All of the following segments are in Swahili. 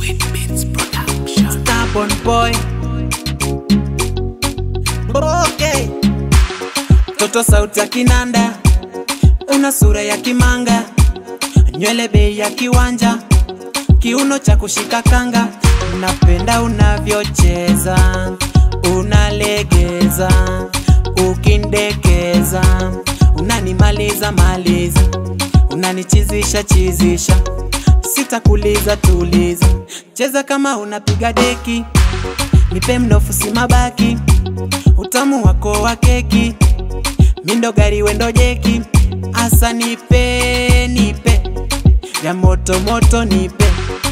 Stubborn boy okay. Toto sauti ya kinanda, una sura ya kimanga, nywele bei ya kiwanja, kiuno cha kushika kanga. Napenda unavyocheza, unalegeza, ukindekeza, unanimaliza maliza, unanichizisha chizisha, sitakuliza tuliza, cheza kama unapiga deki, nipe mnofu si mabaki, utamu wako wa keki, mindo gari wendo jeki, asa nipe nipe ya moto moto nipe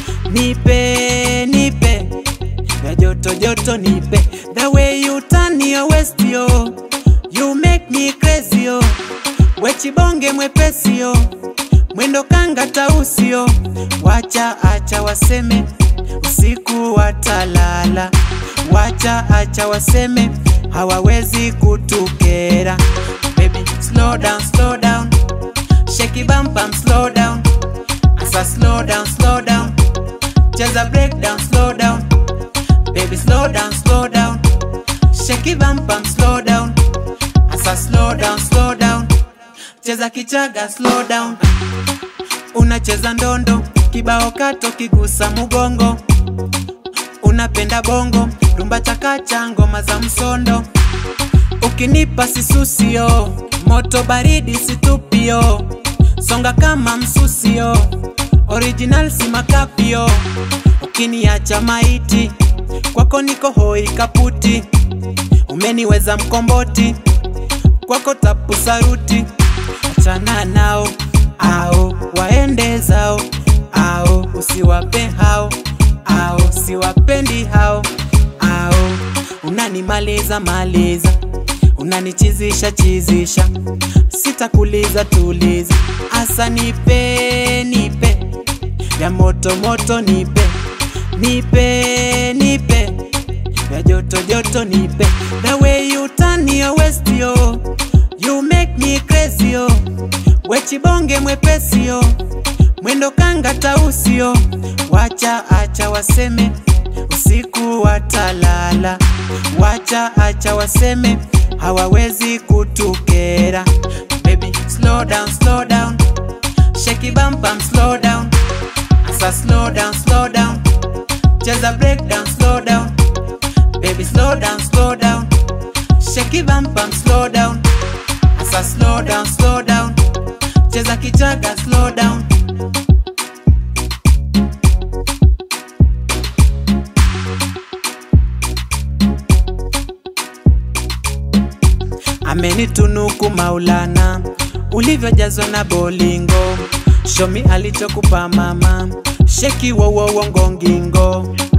nipe nipe ya joto joto nipe the way you turn your waist yo you make me crazy yo wechibonge mwepesi yo mwendo kanga tausi yo wacha acha waseme usiku watalala wacha acha waseme hawawezi kutukera baby slow down slow down shake bam bam slow down asa slow down slow down cheza break down slow down baby slow down slow down shake bam bam slow down asa slow down slow down cheza kichaga slow down unacheza ndondo kibao kato kigusa mugongo unapenda bongo rumba chakacha ngoma za msondo ukinipa sisusio moto baridi situpio songa kama msusio original si makapio ukiniacha maiti kwako niko hoi kaputi umeniweza mkomboti kwako tapu saruti achana nao ao waende zao ao usiwape hao ao siwapendi hao ao unanimaliza maliza unanichizisha chizisha sitakuliza tuliza asa nipe nipe ya moto moto nipe nipe nipe ya joto joto nipe the way you turn your waist yo you make me crazy yo wechibonge mwepesi yo mwendo kanga tausi yo wacha acha waseme usiku watalala wacha acha waseme hawawezi kutukera baby slow down slow down shake bam bam slow down asa slow down slow down cheza break down slow down baby slow down slow down shake bam bam slow down asa slow down slow down cheza kichaga slow down amenitunuku Maulana, ulivyojazwa na bolingo, shomi alichokupa mama, sheki wowowo ngongingo,